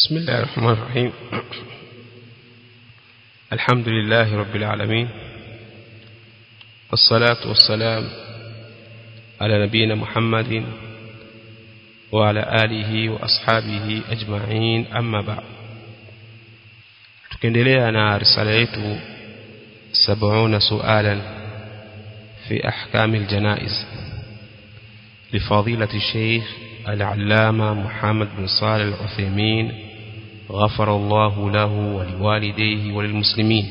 بسم الله الرحمن الرحيم الحمد لله رب العالمين والصلاة والسلام على نبينا محمد وعلى آله وأصحابه أجمعين أما بعد tukiendelea na risala yetu 70 sualan fi ahkam aljanaiz لفضيلة الشيخ العلامة محمد بن صالح العثيمين غفر الله له ولوالديه وللمسلمين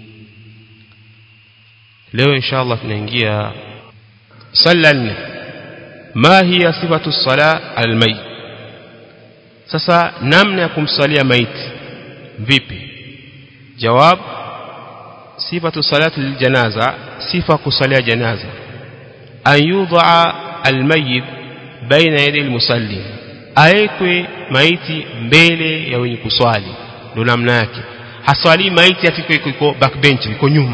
leo inshallah tunaingia sala nne ma hiya sifatu sala almayit sasa namna ya kumsalia maiti vipi jawab sifatu salati liljanaza sifa kusalia janaza an yudha almayit baina yadi almusalli aekwe maiti mbele ya wenye kuswali ndio namna yake haswali maiti afike iko backbench iko nyuma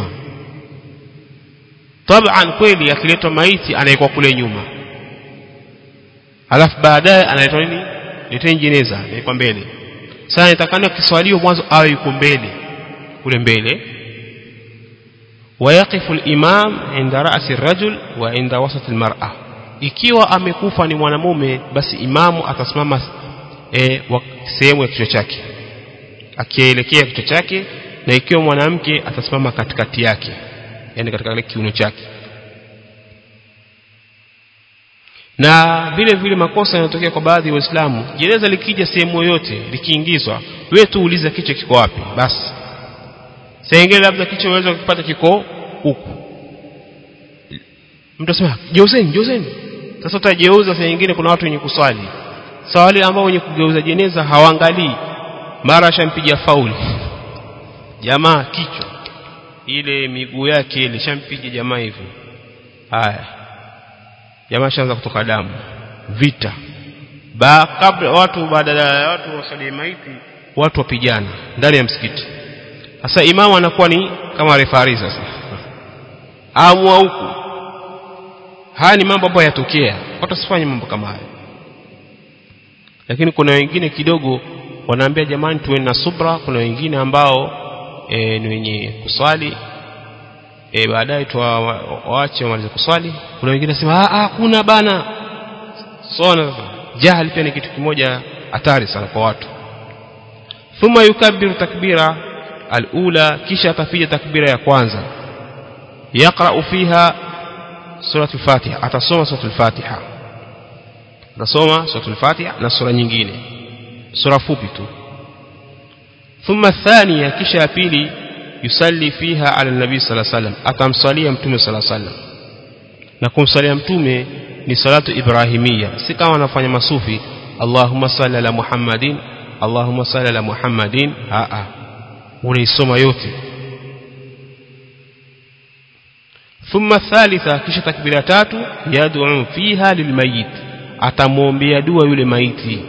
taban kweli akiletwa maiti anaekwa kule nyuma alafu baadaye analetwa nini leteni jeneza anaekwa mbele sasa nitakana kiswalio mwanzo awe yuko mbele kule mbele ويقف الإمام عند رأس الرجل وعند وسط المرأة ikiwa amekufa ni mwanamume basi imamu atasimama e, sehemu ya kichwa chake akielekea kichwa chake na ikiwa mwanamke atasimama katikati yake yani katika kile kiuno chake na vile vile makosa yanatokea kwa baadhi ya waislamu jeneza likija sehemu yoyote likiingizwa wewe tu uliza kichwa kiko wapi basi sengine labda kichwa unaweza kukipata kiko huku mtu asema geuzeni geuzeni sasa utajeuza saa nyingine kuna watu wenye kuswali sasa wale ambao wenye kugeuza jeneza hawaangalii mara shampiga fauli jamaa kichwa ile miguu yake ile shampiga jamaa hivyo haya jamaa shaanza kutoka damu vita ba kabla watu baada ya watu wasali maiti watu wapigana ndani ya msikiti sasa imamu anakuwa ni kama refari sasa amua huku haya ni mambo ambayo yatokea watu wasifanye mambo kama haya lakini kuna wengine kidogo wanaambia jamani tuwe na subra kuna wengine ambao e, ni wenye kuswali e, baadaye tuwaache wamalize kuswali kuna wengine nasema ah kuna bana sona jahili pia ni kitu kimoja hatari sana kwa watu thumma yukabbiru takbira alula kisha atapiga takbira ya kwanza yaqra'u fiha سورة الفاتحة أتصوم سورة الفاتحة أتصوم سورة الفاتحة نصورة nyingine سورة fupi tu ثم الثانية kisha ya pili yusalli fiha ala nabii صلى الله عليه وسلم atamsalia mtume صلى الله عليه وسلم na kumsalia mtume ni salatu ibrahimia si kama anafanya masufi Allahumma salli ala Muhammadin Allahumma salli ala Muhammadin a a unaisoma yote ثم الثالثة kisha takbira tatu yad'u fiha lilmayit atamwombea dua yule maiti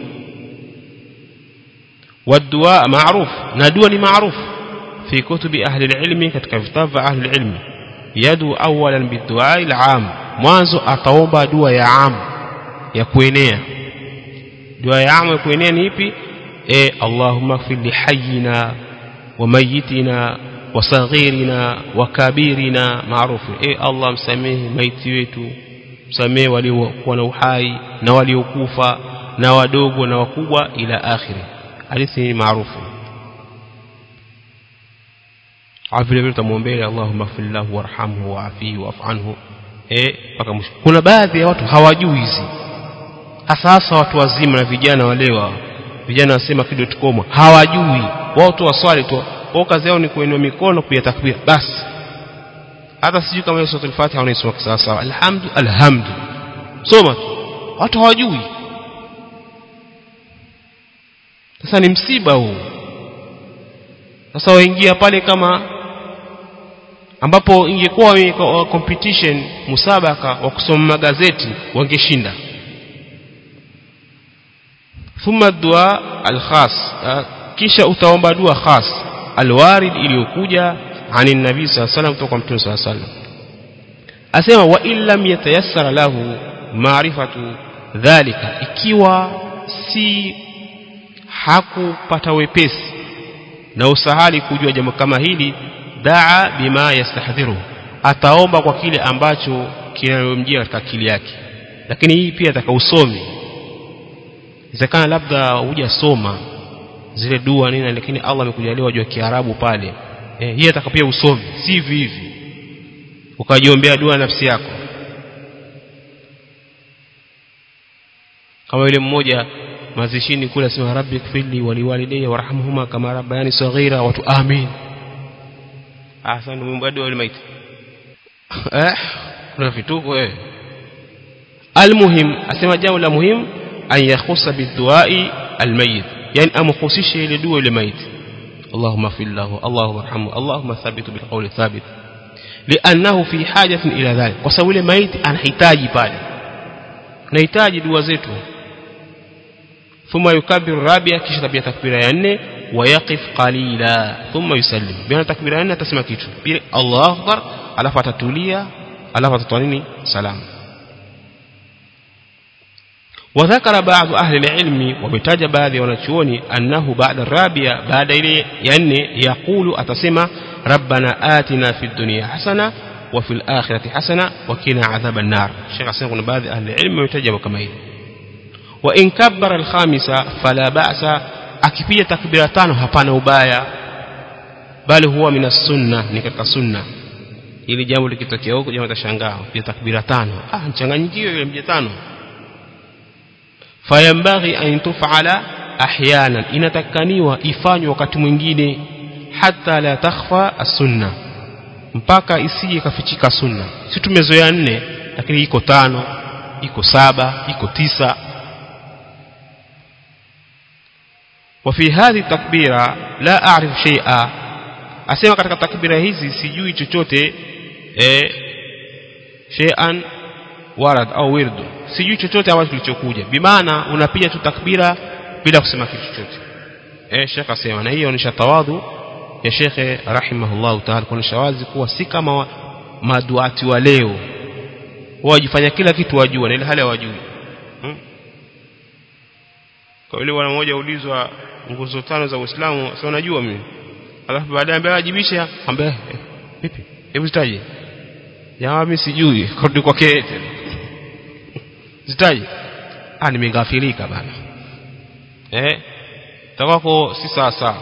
والدعاء معروف na dua ni معروف في كتب أهل العلم katika vitabu vya أهل العلم يدعو أولا بالدعاء العام mwanzo ataomba dua ya am ya kuenea dua ya am ya kuenea ni ipi eh Allahumma ighfir li hayyina wa mayyitina wasaghirina wakabirina maarufu e Allah msamehe maiti wetu msamehe waliokuwa na uhai na waliokufa na wadogo na wakubwa ila akhiri hadithi ni maarufu vile vile tamwombea Allahumma fillahu warhamhu waafihi wa'fu anhu eh mpaka mwisho kuna baadhi ya watu hawajui hizi hasa hasa watu wazima na vijana walewa vijana wasema kidotcom hawajui wao tu waswali tu kwa kazi yao ni kuinua mikono kuya takbir basi hata sijui kama hiyo suratul fatiha unaisoma sawa sawa alhamdu alhamdu soma tu watu hawajui sasa ni msiba huu sasa waingia pale kama ambapo ingekuwa competition musabaka wa kusoma magazeti wangeshinda thumma dua alkhas kisha utaomba dua khas alwarid iliyokuja ani nabii sallallahu alayhi kutoka mtume sallallahu alayhi asema wa illam yatayassara lahu maarifatu dhalika ikiwa si hakupata wepesi na usahali kujua jambo kama hili daa bima yastahdhiru ataomba kwa kile ambacho kinayomjia katika akili yake lakini hii pia ataka usomi inawezekana labda hujasoma zile dua nini lakini Allah amekujalia wajua Kiarabu pale eh, hii ataka pia usomi si hivi hivi ukajiombea dua nafsi yako kama yule mmoja mazishini kule asema rabbi kfirli waliwalidayya warhamhuma kama rabbayani saghira watu amin asa ndio mambo dua ile maiti eh kuna vituko eh almuhim asema jambo la muhimu an yakhusa biduai almayit yani amkhusishe ile dua ile maiti اللهم اغفر له اللهم ارحمه اللهم ثبته بالقول الثابت لانه في حاجه الى ذلك kwa sababu ile maiti anahitaji pale anahitaji dua zetu ثم يكبر الرابعه kisha tabia takbira ya nne ويقف قليلا ثم يسلم بين takbira ya nne atasema kitu pili Allahu akbar alafu atatulia alafu atatoa nini salamu وذكر بعض أهل العلم وبتاج بعض ونشوني أنه بعد الرابعة بعد إلي يعني يقول أتسمى ربنا آتنا في الدنيا حسنة وفي الآخرة حسنة وكنا عذاب النار الشيخ حسين يقول بعض أهل العلم ويتجب كما هي وإن كبر الخامسة فلا بأس أكفية تكبيرتان هبان وبايا بل هو من السنة نكتك السنة ili jambo likitokea huko jamaa tashangaa pia takbira tano ah mchanganyikio ile mje tano fayambaghi an tufala ahyanan inatakaniwa ifanywe wakati mwingine hata la takhfa as-sunna mpaka isije kafichika sunna si tumezoea nne lakini iko tano iko saba iko tisa وفي هذه التكبيرة لا أعرف شيئا أسمع katika takbira hizi sijui chochote eh shay'an warad au wirdu sijui chochote ambacho kilichokuja bimaana unapiga tu takbira bila kusema kitu chochote eh shekha asema na hiyo ni tawadhu ya shekhe rahimahullah ta'ala kuonesha wazi kuwa si kama wa, maduati wa leo wajifanya kila kitu wajua na ile hali hawajui hmm? kwa yule bwana mmoja ulizwa nguzo tano za Uislamu sio unajua mimi alafu baadaye ambaye ajibisha ambaye vipi hebu zitaje jamaa mimi sijui kurudi kwake tena zitaje ah nimeghafilika bana eh takwako si sawa sawa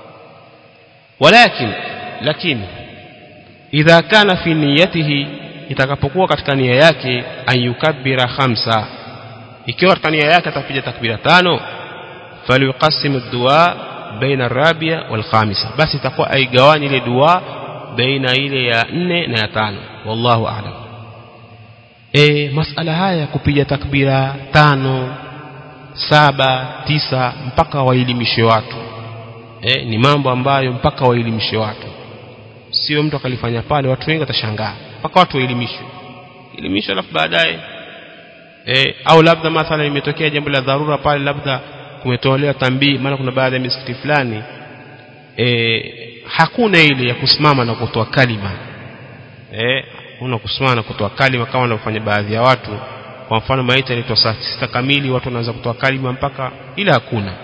walakin lakini idha kana fi niyatihi itakapokuwa katika nia yake ayukabbira khamsa ikiwa katika nia yake atapiga takbira tano falyuqasim ad-du'a baina ar-rabi'a wal khamisa basi itakuwa aigawanye ile dua baina ile ya nne na ya tano wallahu a'lam e, masala haya kupiga takbira tano saba tisa mpaka waelimishe watu e, ni mambo ambayo mpaka waelimishe watu sio mtu akalifanya pale watu wengi watashangaa mpaka watu waelimishwe elimishwe alafu baadaye e, au labda mathala imetokea jambo la dharura pale labda kumetolewa tambii maana kuna baadhi ya misikiti fulani e, hakuna ile ya kusimama na kutoa kalima eh una kusimama na kutoa kalima kama wanavyofanya baadhi ya watu kwa mfano maiti inaitwa saa sita kamili watu wanaanza kutoa kalima mpaka ila hakuna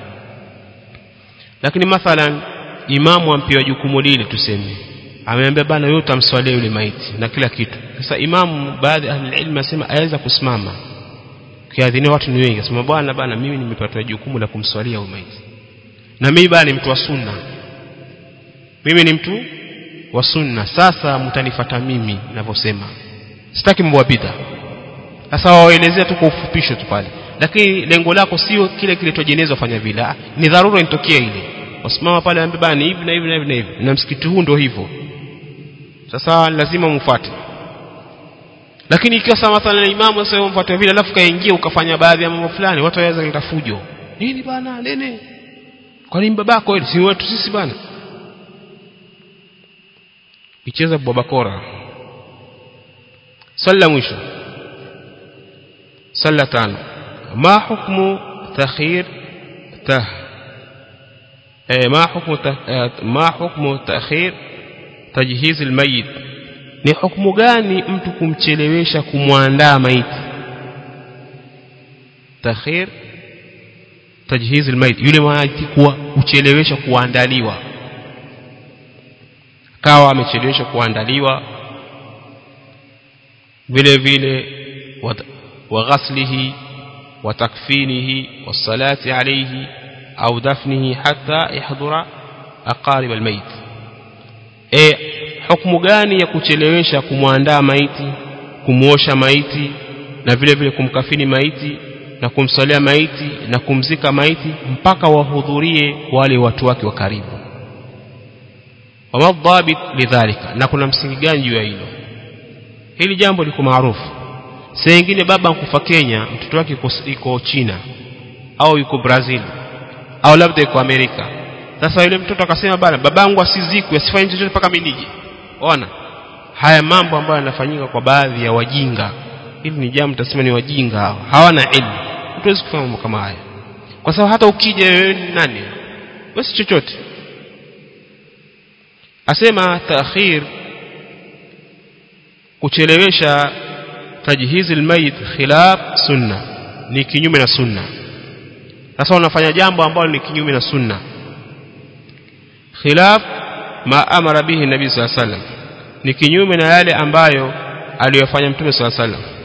lakini mathalan imamu ampewa jukumu lile tuseme ameambia bana wewe utamswalia yule maiti na kila kitu sasa imamu baadhi ya ilmu asema aweza kusimama kiadhinia watu ni wengi asema bwana bana mimi nimepata jukumu la kumswalia huyo maiti na mimi bana ni mtu wa sunna mimi ni mtu wa sunna sasa mtanifuata mimi ninavyosema sitaki mambo ya bid'a sasa waelezea tu kwa ufupisho tu pale lakini lengo lako sio kile kilichojenezwa fanya vile ni dharura initokee ile wasimama pale ambaye bana hivi na hivi na hivi na hivi na msikiti huu ndio hivyo sasa lazima mfuate lakini ikiwa sasa mathalan imamu sasa umfuate vile alafu kaingia ukafanya baadhi ya mambo fulani watu waweza kuleta fujo nini bana nene kwa nini babako ile si wetu sisi bana icheza babakora salla mwisho salla tano ma hukmu takhir tah eh ma hukmu ma hukmu takhir tajhiz almayit ni hukumu gani mtu kumchelewesha kumwandaa maiti takhir tajhiz almayit yule maiti kuwa kuchelewesha kuandaliwa kawa amechelewesha kuandaliwa vile vile wa ghaslihi wa takfinihi wassalati alayhi au dafnihi hatta yahdura aqarib almayit e hukumu gani ya kuchelewesha kumwandaa maiti kumuosha maiti na vile vile kumkafini maiti na kumsalia maiti na kumzika maiti mpaka wahudhurie wale watu wake wa karibu wama dhabit lidhalika na kuna msingi gani juu ya hilo hili jambo liko maarufu saa nyingine baba nkufa Kenya mtoto wake iko China au yuko Brazil au labda yuko Amerika sasa yule mtoto akasema bana babangu asizikwe asifanye chochote mpaka mimi nije ona haya mambo ambayo yanafanyika kwa baadhi ya wajinga hili ni jambo tutasema ni wajinga hawa hawana elimu hatuwezi kufanya mambo kama haya kwa sababu hata ukija wewe nani basi chochote asema taakhir kuchelewesha tajhizi almayit khilaf sunna ni kinyume na sunna sasa unafanya jambo ambalo ni kinyume na sunna khilaf ma amara bihi nabii sallallahu alaihi wasallam ni kinyume na yale ambayo aliyofanya mtume sallallahu alaihi wasallam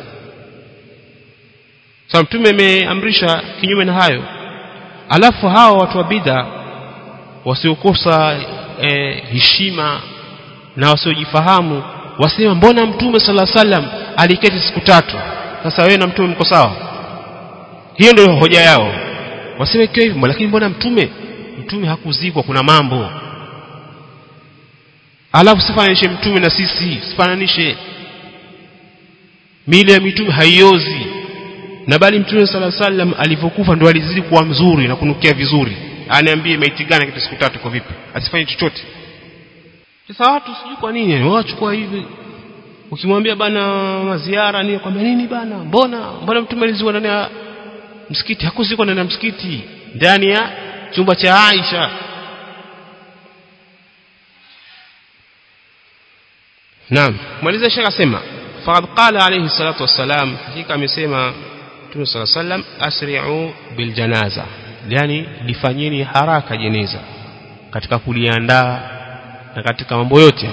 sasa mtume ameamrisha kinyume na hayo alafu hawa watu wa bid'a wasiokosa eh, heshima na wasiojifahamu wasema mbona mtume sala sallam aliketi siku tatu sasa wewe na mtume mko sawa hiyo ndio hoja yao waseme ikiwa hivyo lakini mbona mtume mtume hakuzikwa kuna mambo alafu sifananishe mtume na sisi sifananishe mili ya mitume haiozi na bali mtume sala sallam alivyokufa ndo alizidi kuwa mzuri na kunukia vizuri aniambie maiti gani kitu siku tatu kwa vipi asifanye chochote sasa watu sijui kwa nini wachukua hivi ukimwambia bana maziara ni kwambia nini bana mbona mbona mtume alizikwa ndani ya msikiti hakuzikwa ndani ya msikiti ndani ya chumba cha Aisha Naam maliza shaka sema faqad qala alayhi salatu wassalam hakika amesema Mtume صلى الله عليه وسلم asri'u bil janaza yani lifanyeni haraka jeneza katika kuliandaa na katika mambo yote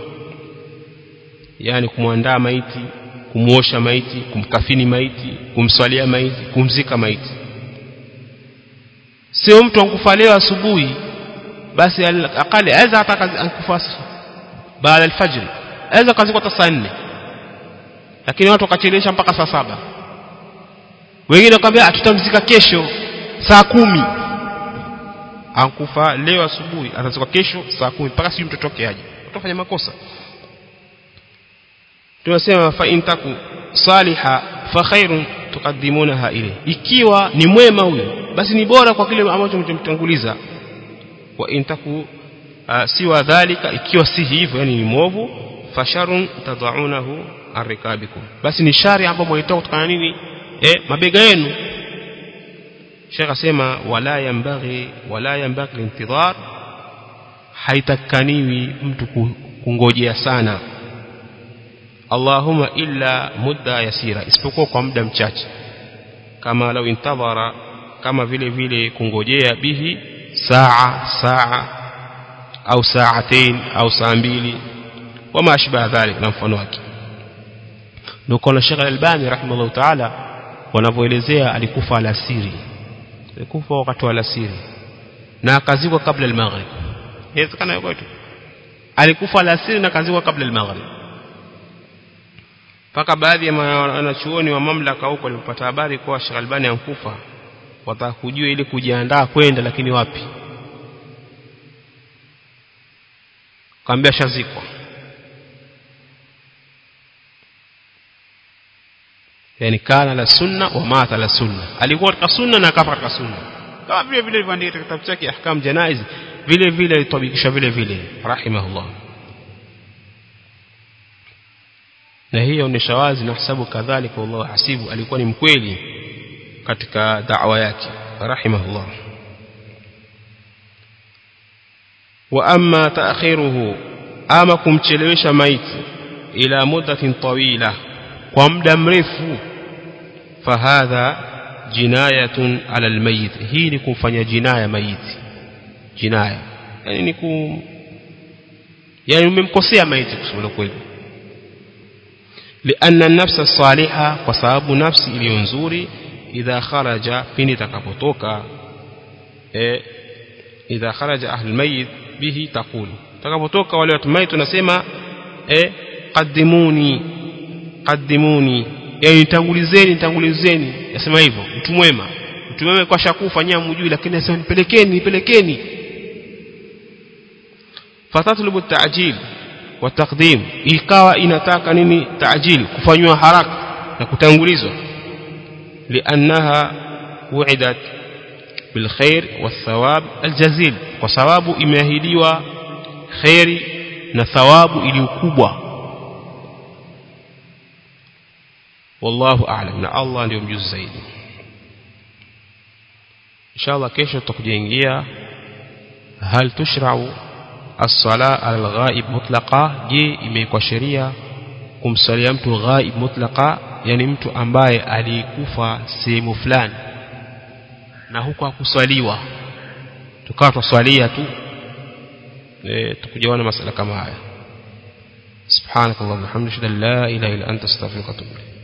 yani kumwandaa maiti kumuosha maiti kumkafini maiti kumswalia maiti kumzika maiti sio mtu ankufa leo asubuhi basi akali aweza hata ankufa baada alfajr aweza kazikwa hata saa 4 lakini watu wakachelewesha mpaka saa saba wengine wakamwambia tutamzika kesho saa kumi ankufa leo asubuhi atazikwa kesho saa kumi mpaka sijui mtoto wake aje utafanya makosa tunasema fa intaku saliha fa khairun tukaddimunaha ile ikiwa ni mwema huyo basi ni bora kwa kile ambacho mtamtanguliza wa intaku uh, siwa dhalika ikiwa si hivyo yani ni mwovu fasharun tadaunahu arrikabikum basi ni shari ambayo mwaitoa kutokana nini eh mabega yenu Sheikh asema wala yambaghi wala yambaghi intidhar haitakaniwi mtu kungojea sana Allahumma illa mudda yasira isipokuwa kwa muda mchache kama lau intadhara kama vile vile kungojea bihi saa saa au saatain au saa mbili wama ashbaha dhalik na mfano wake ndio kwa Sheikh Al-Albani rahimahullah ta'ala wanavyoelezea alikufa alasiri alikufa wakati wa alasiri na akazikwa kabla al-maghrib inawezekana yuko tu alikufa alasiri na akazikwa kabla al-maghrib mpaka baadhi ya wanachuoni wa mamlaka huko walipata habari kwa Sheikh Albani ankufa wataka kujua ili kujiandaa kwenda lakini wapi kaambia shazikwa yani kana la sunna wa mata la sunna alikuwa katika sunna na akafa katika sunna kama vile vile alivyoandika katika kitabu chake ahkam janaiz vile vile alitabikisha vile vile rahimahullah na hiyo ni shawazi na hasabu kadhalika wallahu hasibu alikuwa ni mkweli katika da'wa yake rahimahullah wa amma ta'khiruhu ama kumchelewesha maiti ila muddatin tawila kwa muda mrefu fahadha jinayatun ala almayit hii ni kumfanya jinaya maiti jinaya yani ni kum yani umemkosea maiti kusema kweli لأن النفس الصالحة وسبب نفس iliyonzuri idha kharaja pindi takapotoka eh idha kharaja ahlul mayit bihi taqulu takapotoka wale watu maiti tunasema eh qaddimuni qaddimuni yani tangulizeni tangulizeni yasema hivyo mtu mwema mtu mwema kwa shakufa nyinyi mjui lakini anasema nipelekeni nipelekeni fatatlubu ta'jil wa taqdim ikawa inataka nini ta'jil kufanywa haraka na kutangulizwa liannaha wu'idat bilkhair wathawab aljazil kwa sababu imeahidiwa khairi na thawabu iliyokubwa wallahu a'lam na Allah ndio mjuzi zaidi inshallah kesho tutakujaingia hal tushra'u as-sala al-ghaib mutlaqa je imekuwa sheria kumsalia mtu ghaib mutlaqa yani mtu ambaye alikufa sehemu fulani na huko hakuswaliwa tukawa twaswalia tu e, tukujaona masala kama haya subhanakallahumma hamdika la ilaha illa anta astaghfiruka wa atubu ilayk